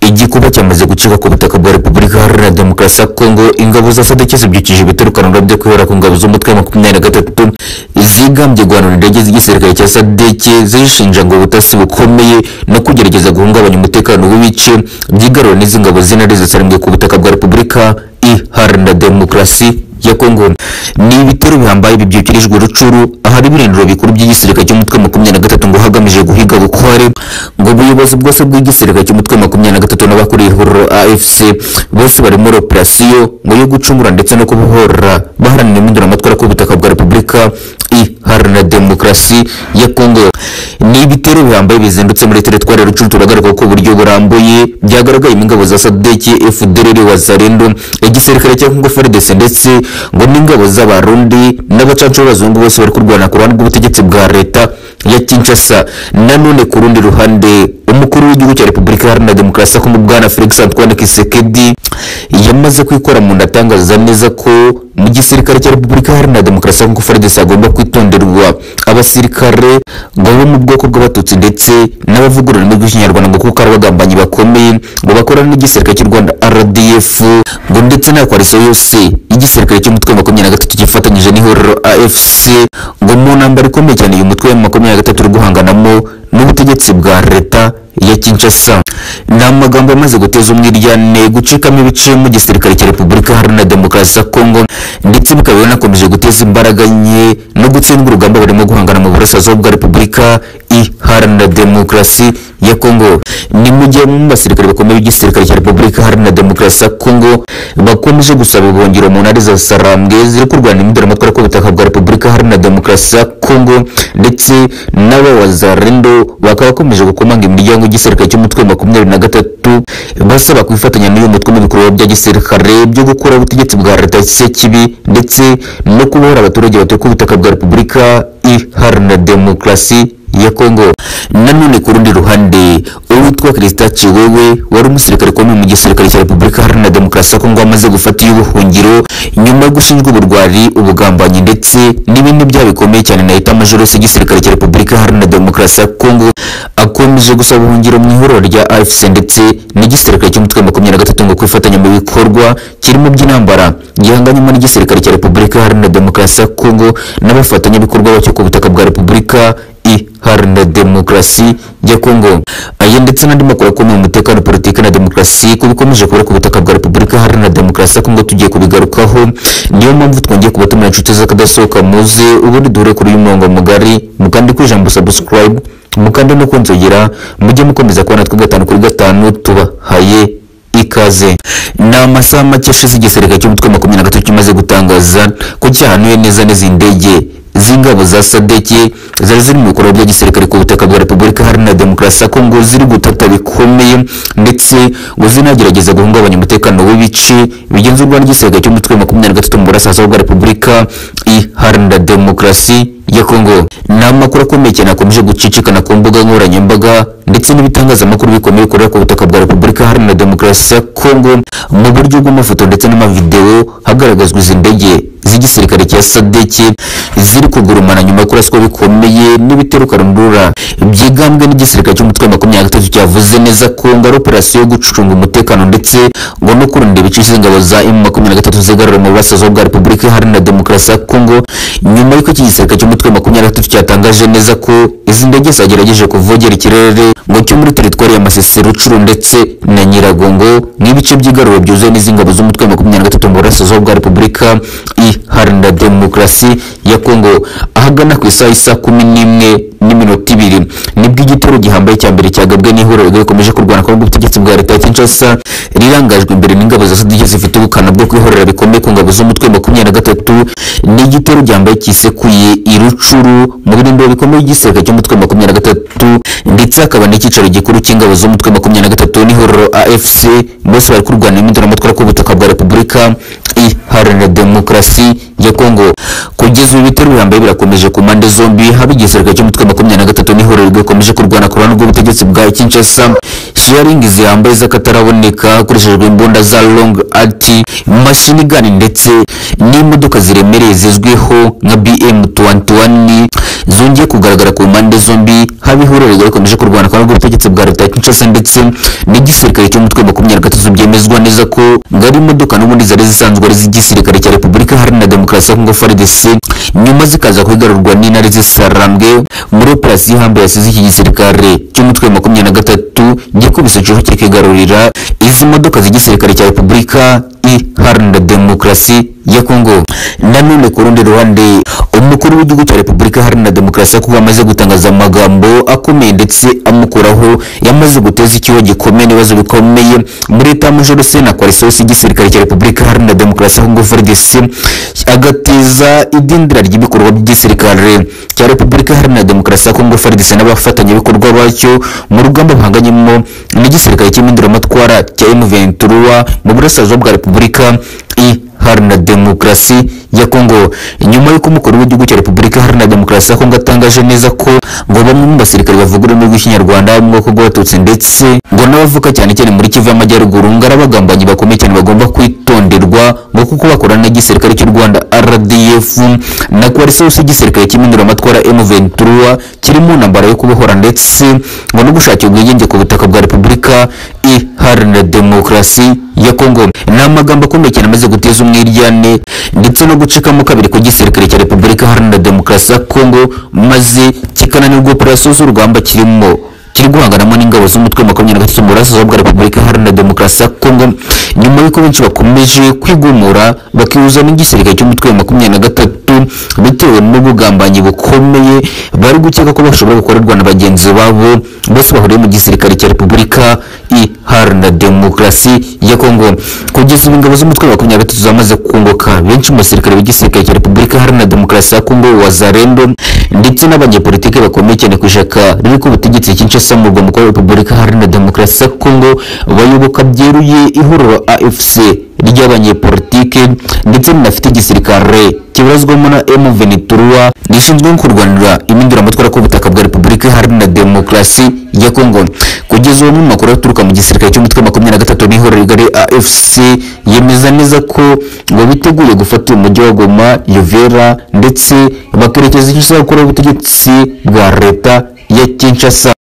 igikuba cyamaze gucibwa ku butaka bwa repubulika iharanira demokarasi ya kongo ingabo za sadeke zibyukije ibiturukaniro byo kwihera ku ngabo z'umutwe wa makumyabiri na gatatu zigambye guhanura indege z'igisirikare cya sadeke zishinja ngo ubutasi bukomeye no kugerageza guhungabanya umutekano w'ibice byigarura n'izi ngabo z'intare zisarembwe ku butaka bwa repubulika iharanira demokarasi ya kongo ni ibitero bihambaye bibyikirijwe rucuru ahari ibirindiro bikuru by'igisirikare cy'umutwe makumyabiri na gatatu ngo hagamije guhiga bukware ngo ubuyobozi bwose bw'igisirikare cy'umutwe makumyabiri na gatatu n'abakuriye ihuriro afc bose bari muri operasiyo ngo yo gucungura ndetse no kubohora baharanira impinduramatwara ku butaka bwa repubulika iharanira demokarasi ya kongo ni ibitero bihambaye bizindutse muri teritwari ya rucuru turagaruka ko uburyo burambuye byagaragayemo ingabo za sadeki fdrr wazarendo igisirikare cya kongo frdc ndetse ngo n'ingabo z'abarundi n'abacacu b'abazungu bose bari kurwana ku ruhande rw'ubutegetsi bwa leta ya kinshasa nanone ku rundi ruhande umukuru w'igihugu cya repubulika iharanira demokarasi ya kongo bwana felix antoine kisekedi yamaze kwikora mu nda atangaza neza ko mu gisirikare cya repubulika iharanira demokarasi ya kongo frdc agomba kwitonderwa abasirikare ngo bo mu bwoko bw'abatutsi ndetse n'abavuga ururimi rw'ikinyarwanda ngo kuko ari abagambanyi bakomeye ngo bakorana n'igisirikare cy'u rwanda rdf ngo ndetse na koalisiyo yose y'igisirikare cy'umutwe wa makumyabiri na gatatu gifatanyije n'ihuriro afc ngo mu ntambara ikomeye cyane uyu mutwe wa makumyabiri na gatatu uri guhanganamo n'ubutegetsi bwa leta ya kinshasa ni amagambo amaze guteza umwiryane gucikamo ibice mu gisirikare cya repubulika iharanira demokarasi ya kongo ndetse bikaba binakomeje guteza imbaraga nke no gutsindwa urugamba barimo guhangana mu burasirazuba bwa repubulika iharanira demokarasi ya kongo ni mu gihe mu basirikare bakomeye b'igisirikare cya repubulika iharanira demokarasi ya kongo bakomeje gusaba ubuhungiro mu ntare za sarambwe ziri kurwanya impinduramatwara ku butaka bwa repubulika iharanira demokarasi ya kongo ndetse n'abawazarendo bakaba bakomeje gukomanga imiryango y'igisirikare cy'umutwe wa makumyabiri na gatatu basaba kwifatanya n'uyu mutwe mu bikorwa bya gisirikare byo gukora ubutegetsi bwa leta se kibi ndetse no kubohora abaturage batuye ku butaka bwa repubulika iharanira demokarasi ya kongo nanone ku rundi ruhande uwitwa kirisita ciwewe wari umusirikare ukomeye mu gisirikare cya repubulika iharanira demokarasi ya kongo amaze gufata iy'ubuhungiro nyuma yo gushinjwa uburwari ubugambanyi ndetse n'ibindi byaha bikomeye cyane na leta majoro y'igisirikare cya repubulika iharanira demokarasi ya kongo akomeje gusaba ubuhungiro mu ihuriro rya afc ndetse n'igisirikare cy'umutwe wa makumyabiri na gatatu ngo kwifatanya mu bikorwa kirimo by'intambara gihanganyemo n'igisirikare cya repubulika iharanira demokarasi ya kongo n'abafatanyabikorwa bacyo ku butaka bwa repubulika iharanira demokarasi ya kongo aya ndetse n'andi makuru akomeye mu mutekano politiki na demokarasi ko bikomeje kubura ku butaka bwa repubulika iharanira demokarasi ya kongo tugiye kubigarukaho niyo mpamvu twongeye kubatumira inshuti z'akadasohoka muze ubundi duhure kuri uyu murongo mugari mukandika ijambo subscribe mukande no kunzogera mujye mukomeza kubona twe gatanu kuri gatanu tubahaye ikaze ni amasaha make ashize igisirikare cy'umutwe wa makumyabiri na gatatu kimaze gutangaza ko cyahanuye neza n'izindi ndege z'ingabo za sadeke zari ziri mu bikorwa bya gisirikare ku butaka bwa repubulika iharanira demokarasi ya kongo ziri gutata bikomeye ndetse ngo zinagerageza guhungabanya umutekano w'ibice bigenzurwa n'igisirikare cy'umutwe wa makumyabiri na gatatu mu burasirazuba bwa repubulika iharanira demokarasi ya kongo ni amakuru akomeye cyane akomeje gucicikana ku mbuga nkoranyambaga ndetse n'ibitangazamakuru bikomeye bikorera ku butaka bwa repubulika iharanira demokarasi ya kongo mu buryo bw'amafoto ndetse n'amavidewo hagaragazwa izi ndege z'igisirikare cya sadeke ziri kugurumana nyuma yo kuraswa bikomeye n'ibitero karundura byigambwe n'igisirikare cy'umutwe wa makumyabiri na gatatu cyavuze neza ko ngo ari operasiyo yo gucunga umutekano ndetse ngo no kurinda ibice by'ingabo za emu makumyabiri na gatatu zigarura mu burasirazuba bwa repubulika iharanira demokarasi ya kongo nyuma y'uko iki gisirikare cy'umutwe wa makumyabiri na gatatu cyatangaje neza ko izi ndege zagerageje kuvogera ikirere ngo cyo muri teritwari ya masisi rucuru ndetse na nyiragongo n'ibice by'igaruro byuzuye n'izi ngabo z'umutwe wa makumyabiri na gatatu mu burasirazuba bwa repubulika iharanira demokarasi ya kongo ahagana ku isaha isa kumi n'imwe n'iminota ibiri nibwo igitero gihambaye cya mbere cyagabwe n'ihuriro rikomeje kurwana kongo ubutegetsi bwa leta ya kinshasa rirangajwe imbere n'ingabo za sadike zifite ubukana bwo kwihorera bikomeye ku ngabo z'umutwe wa makumyabiri na gatatu n'igitero gihambaye cyisekuye irucuru mu birindiro bikomeye igisirikare cy'umutwe wa makumyabiri na gatatu ndetse hakaba n'icyicaro gikuru cy'ingabo z'umutwe wa makumyabiri na gatatu n'ihuriro afc bose bari kurwana impinduramatwara ku butaka bwa repubulika iharanira demokarasi ya kongo kugeza ubu ibitero bihambaye birakomeje ku mpande zombi haba igisirikare cy'umutwe wa makumyabiri na gatatu n'ihuriro rikomeje kurwana ku ruhande rw'ubutegetsi bwa kinshasa sharingi zihambaye z'akataraboneka hakoreshejwe imbunda za long art mashini gani ndetse n'imodoka ziremereye zizwiho nka bm tuwantuwani zongeye kugaragara ku mpande zombi haba ihuriro rigari rikomeje kurwana kwa ubutegetsi bwa leta ya Kinshasa ndetse n'igisirikare cy'umutwe makumyabiri na gatatu byemezwa neza ko ngo ari imodoka n'ubundi zari zisanzwe ari iz'igisirikare cya repubulika iharanira demokarasi ya kongo FARDC nyuma zikaza kugarurwa n'intare z'isarambwe muri operasiyo ihambe yasize iki gisirikare cy'umutwe makumyabiri na gatatu gikubise igihugu kikigarurira izi modoka z'igisirikare cya repubulika iharanira demokarasi ya kongo nanone ku rundi ruhande umukuru w'igihugu cya repubulika iharanira demokarasi ya kongo amaze gutangaza amagambo akomeye ndetse amukuraho yamaze guteza ikiwa gikomeye n'ibibazo bikomeye muri leta ya majoro sena kwarisosi y'igisirikare cya repubulika iharanira demokarasi ya kongo FARDC agateza idindira ry'ibikorwa by'igisirikare cya repubulika iharanira demokarasi ya kongo FARDC n'abafatanyabikorwa bacyo mu rugamba bahanganyemo n'igisirikare cy'impinduramatwara cya M23 mu burasirazuba bwa repubulika iharanira demokarasi ya kongo nyuma y'uko umukuru w'igihugu cya repubulika iharanira demokarasi ya kongo atangaje neza ko ngo bamwe mu basirikare bavuga ururimi rw'ikinyarwanda mu bwoko bw'abatutsi ndetse ngo n'abavuka cyane cyane muri kivu y'amajyaruguru ngo ari abagambanyi bakomeye cyane bagomba kwitonderwa ngo kuko bakorana n'igisirikare cy'u rwanda rdf na kuwarisawusi igisirikare cy'impinduramatwara m23 kiri mu ntambara yo kubohora ndetse ngo no gushakira ubwigenge ku butaka bwa repubulika iharanira demokarasi ya kongo ni amagambo akomeye cyane amaze guteza umwiryane ndetse no gucikamo kabiri ku gisirikare cya repubulika iharanira demokarasi ya kongo maze kikananirwa operasiyo z'urugamba kirimo kiri guhanganamo n'ingabo z'umutwe makumyabiri na gatatu mu burasirazuba bwa repubulika iharanira demokarasi ya kongo nyuma y'uko benshi bakomeje kwigumura bakihuza n'igisirikare cy'umutwe wa makumyabiri na gatatu bitewe n'ubugambanyi bukomeye bari gukeka ko bashobora gukorerwa na bagenzi babo bose bahuriye mu gisirikare cya repubulika iharanira demokarasi ya kongo kugeza ubu ingabo z'umutwe wa makumyabiri na gatatu zamaze kunguka benshi mu basirikare b'igisirikare cya repubulika iharanira demokarasi ya kongo wazarendo ndetse n'abanyepolitike bakomeye cyane ku ishyaka riri ku butegetsi kinshasa mu rwanda kwa repubulika iharanira demokarasi ya kongo bayoboka byeruye ihuriro afc ry'abanyepolitike ndetse rinafite igisirikare kibarizwamo na M23 rishinzwe kurwanira impinduramatwara ku butaka bwa Repubulika Iharanira Demokarasi ya Kongo kugeza ubu mu makuru aturuka mu gisirikare cy'umutwe wa makumyabiri na gatatu n'ihuriro rigari AFC yemeza neza ko ngo biteguye gufata umujyi wa Goma, Uvira ndetse bakerekeza Kinshasa gukora ubutegetsi bwa leta ya Kinshasa